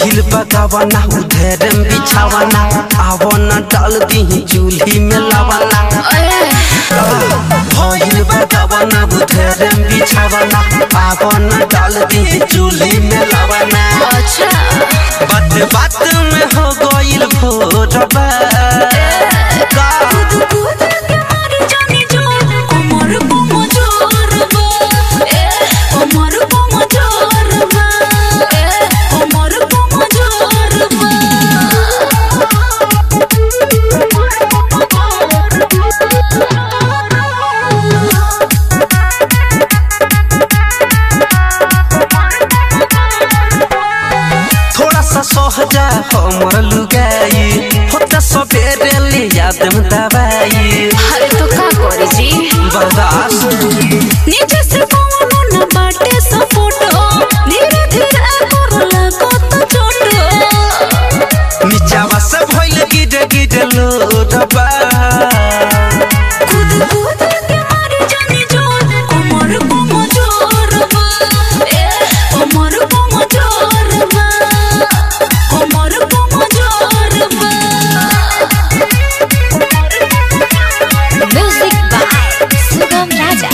भइल बगावना उधर बिछावना आवना डाल दी चूल्ही में लवना भइल बगावना उधर बिछावना आवना डाल दी चूल्ही में लवना अच्छा बात बात में हो गइल भोरबा का कूद कूद के मार जानी जोर कमर बम जोर बा ए कमर बम जोर बा ए कमर बम जोर बा थोड़ा सा सहजा हमर लुगाई होता सबेरे ले याद में दवाई अरे तो का करे जी बर्दाश्त नीचे से पवनो न बाटे सपोर्ट धीरे धीरे करला कत चोट नीचावा से भइल गिरे गिरे लोडबा कूद कूद के मार जानी जोर कमर बम जोर बा ए कमर बम जोर बा कमर बम जोर बा म्यूजिक बाय सुगम राजा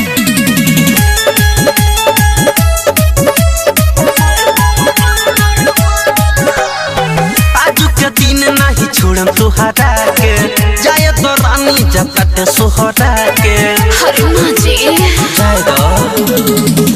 आज के दिन नहीं छोड़म तुहरा के जाए तो रानी जकट सोहरा के अरे माँ जी जाए दो